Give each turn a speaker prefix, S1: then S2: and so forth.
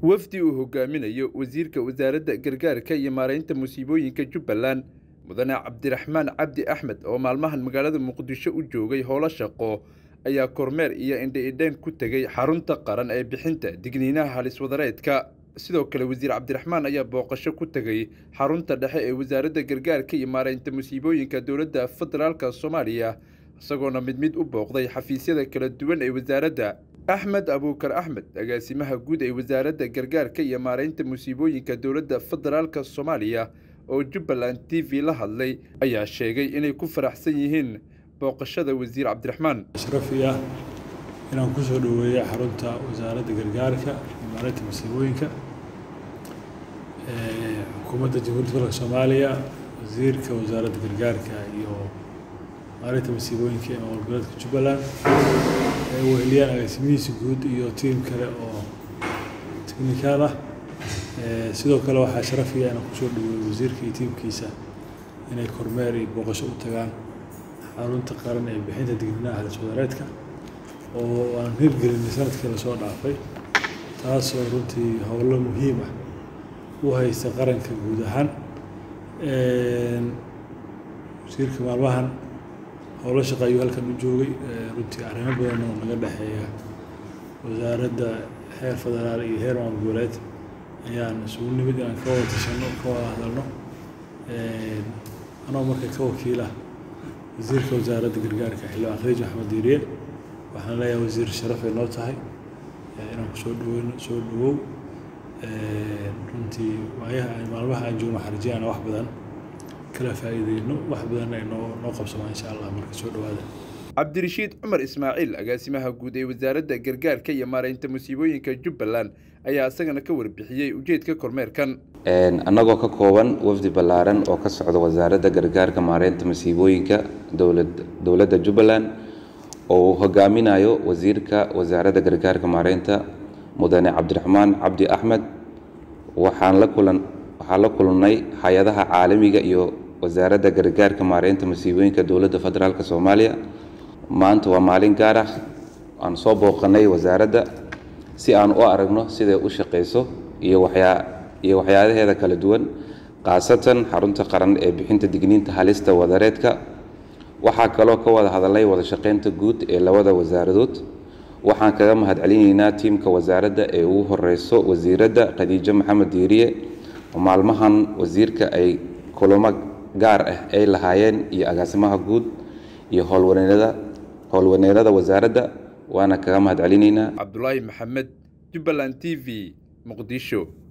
S1: wafdi uu hogaaminayo wasiirka wasaaradda gargaarka iyo maaraynta musiibooyinka jubbaland mudane cabdiraxmaan cabdi axmed oo maalmahan magaalada muqdisho u joogay howlo shaqo ayaa kormeer iyo indha-idhayn ku tegey xarunta qaran ee bixinta digniinaha haliswadareedka sidoo kale wasiir cabdiraxmaan ayaa booqasho ku tegey xarunta dhexe ee wasaaradda gargaarka iyo maaraynta musiibooyinka dowladda federaalka soomaaliya isagoona mid mid u booqday xafiisyada kala duwan ee wasaaradda axmed abuukar axmed agaasimaha guud ee wasaaradda gargaarka iyo maaraynta musiibooyinka dowladda federaalka soomaaliya oo jubbaland t v la hadlay ayaa sheegay inay ku faraxsan yihiin booqashada wasiir cabdiraxmaan
S2: shrafi ah inaan ku soo dhoweeyay xarunta wasaaradda gargaarka iyo maalinta masiibooyinka xukuumadda jamhuuriyadda dalka soomaaliya wasiirka wasaaradda gargaarka iyo maalinta masiibooyinka ee maamul goboleedka jubbaland ay weheliyaan agaasimihiisa guud iyo tiim kale oo technikaal ah sidoo kale waxaa sharafiya inaan kusoo dhaweeyo wasiirka iyo tiimkiisa inay kormeer iyo booqasho u tagaan xarunta qaran ee bixinta digniinaha haliswadareedka oo aan hirgelinay sanadkii lasoo dhaafay taasoo runtii howlo muhiim ah u haysta qaranka guud ahaan wasiirka maalmahan howlo shaqa ayuu halkan u joogay runtii arrimo badan oo naga dhexeeya wasaaradda heer federaal iyo heer maamul goboleed ayaan isugu nimid inaan ka wada tashano ka wada hadalno anoo marka ka wakiila wasiirka wasaaradda gargaarka xildhibaan khaliij maxamed diiriye waxaan leeyahay wasiir sharafay noo tahay inaan kusoo dhaweyno soo dhawow runtii waayaha maalmaha aan joogno xarjiyana wax badan kala faa'iideyno wax badan ay noo noo qabsamaa insha allah marka soo dhawaada
S1: cabdirashiid cumar ismaaciil agaasimaha guud ee wasaaradda gargaarka iyo maaraynta musiibooyinka jubbaland ayaa isagana ka warbixiyey ujeedka kormeerkan
S3: annagoo ka kooban wafdi ballaaran oo ka socda wasaaradda gargaarka maaraynta masiibooyinka dowladda jubbaland oo uu hogaaminayo wasiirka wasaaradda gargaarka maaraynta mudane cabdiraxmaan cabdi axmed waxaan la kulan waxaan la kulannay hay-adaha caalamiga iyo wasaaradda gargaarka maaraynta masiibooyinka dowladda federaalk soomaaliya maanta waa maalin gaar ah aan soo booqanay wasaaradda si aan u aragno siday u shaqayso iyo waxyaa iyo waxyaalaheeda kala duwan khaasatan xarunta qaran ee bixinta digniinta halista wadareedka waxaa kaloo ka wada hadalnay wada shaqaynta guud ee labada wasaaradood waxaan kaga mahadcelinaynaa tiimka wasaaradda ee ugu horeyso wasiiradda khadiijo maxamed diiriye oo maalmahan wasiirka ay kulamo gaar ah ay lahaayeen iyo agaasimaha guud iyo howlwaneerada howlwaneerada wasaaradda waana kaga mahadcelinaynaa
S1: cabdulaahi maxamed jubbaland t v muqdisho